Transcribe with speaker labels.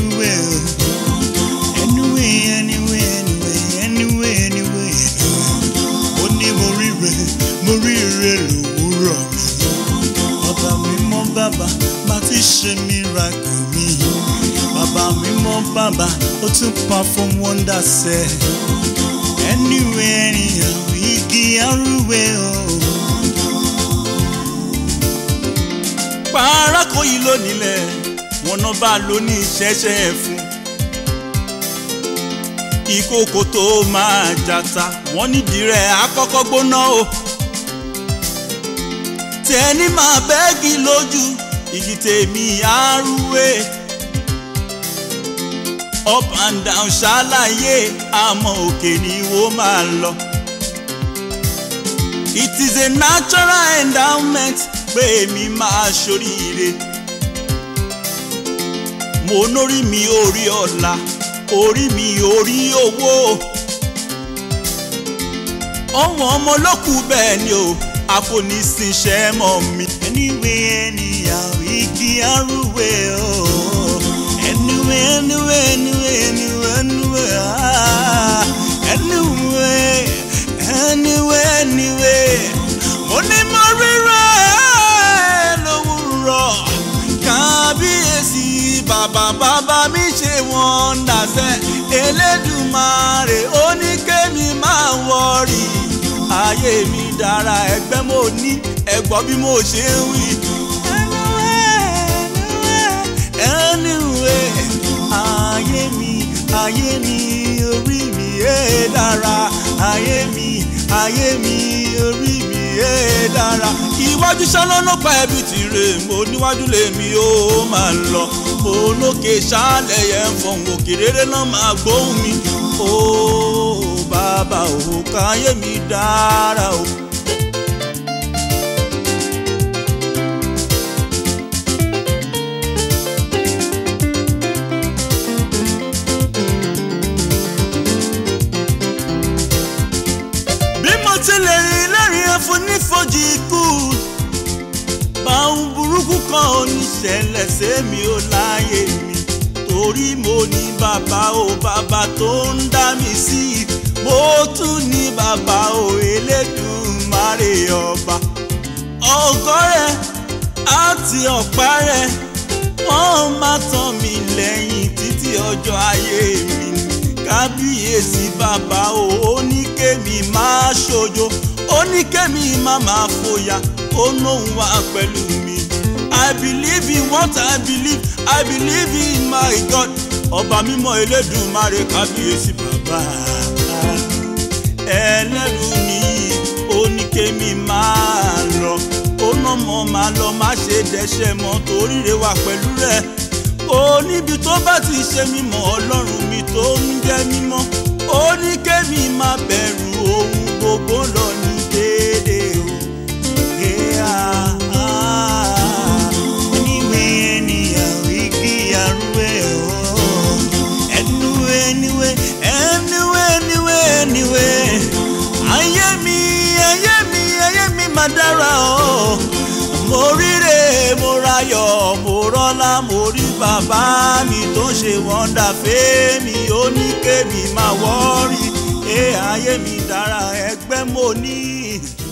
Speaker 1: anywhere anywhere anywhere anywhere anywhere anywhere ó ní mo ríre mo ríre lòwúrọ̀ mi bàbá mi mọ́ bàbá má ti ṣe miracle mi bàbá mi mọ́ bàbá ó tún perform wonder sẹ́ anywhere anyhow igi arúgbó o.
Speaker 2: pàárákò yìí ló nílẹ̀ wọn náà bá lò ní ìṣẹ́ṣẹ́ fún. ìkòkò tó máa jata wọ́n nídìí rẹ̀ àkọ́kọ́ gbóná o. tẹ́ni máa bẹ́ẹ̀gì lójú igi tèmi àrùwé. up and down ṣàlàyé àmọ́ òkè ni wọ́n máa lọ. it is a natural endowment pé mi máa ṣoríire. mo nórí mi orí ọ̀la orí mi orí owó. ọ̀wọ́n ọmọ ló kù bẹ́ẹ̀ ni o àfonísìnṣẹ́ mọ́ mi.
Speaker 1: anywhere anyhow igi arúgbó o. anywhere anywhere anywhere anywhere anywhere ah anywhere anywhere anywhere mo ní mo ríra lówùrọ̀
Speaker 2: kábíyèsí bàbá bàbá mi ṣe wọ́n dàsẹ́ elédùmarè ó ní kémi máa wọ̀rì ayé mi dára ẹgbẹ́ mo ní ẹ̀gbọ́n bí mo ṣe ń wí.
Speaker 1: anywhere ayé mi ayé mi orí mi ẹ dára ayé mi ayé mi orí mi ẹ dára.
Speaker 2: iwájú ṣálọ́nà pa ẹbí tìrẹ mo níwájú lèmi ó máa lọ mo lókè ṣálẹ̀ yẹn ń fọ̀hún òkè rere náà máa gbóhùn mi ó bàbá òwò káyé mi dára o.
Speaker 1: bí mo ti lè rìn lẹ́rìn ẹ̀fọ́ nífojì ikú báwọn burúkú kan ò ní ṣẹlẹ̀ sẹ́mi ò láyé mi torí mo ní bàbá o bàbá tó ń dá mi sí mo tún ní bàbá o Elédùmarè ọba ọgọ́ rẹ̀ àti ọ̀pá rẹ̀ wọ́n máa tàn mí lẹ́yìn títí ọjọ́ ayé mi kábíyèsí bàbá o ó ní kémi máa ṣojo ó ní kémi má máa fòyà ó lóun wá pẹ̀lú mi. I believe in what I believe I believe in my God ọba mímọ́ Elédùmarè kábíyèsí bàbá ẹlẹ́rù ni ó ní kémi máa lọ ó ná mọ́ máa lọ má ṣe dẹ́ṣẹ̀ mọ́ torí rẹ̀ wà pẹ̀lú rẹ̀ ó níbi tó bá ti ṣe mímọ́ ọlọ́run mi tó ń jẹ́ mímọ́ ó ní kémi má bẹ̀rù ohun gbogbo lọ ní déédéé o. Yeah, ah. Anywhere, anyhow, igi arúgbó o. Anywhere, anywhere, anywhere, anywhere, anywhere. Ayé mi, ayé mi, ayé mi máa dára o. Mo ríre, mo rayọ̀, mo rọ́lá, mo rí bàbá mi tó ń ṣe wọ́ndà fẹ́mi, ó ní kémi máa wọ́rí. Ẹ ayé mi dára, ẹgbẹ́ mo ní.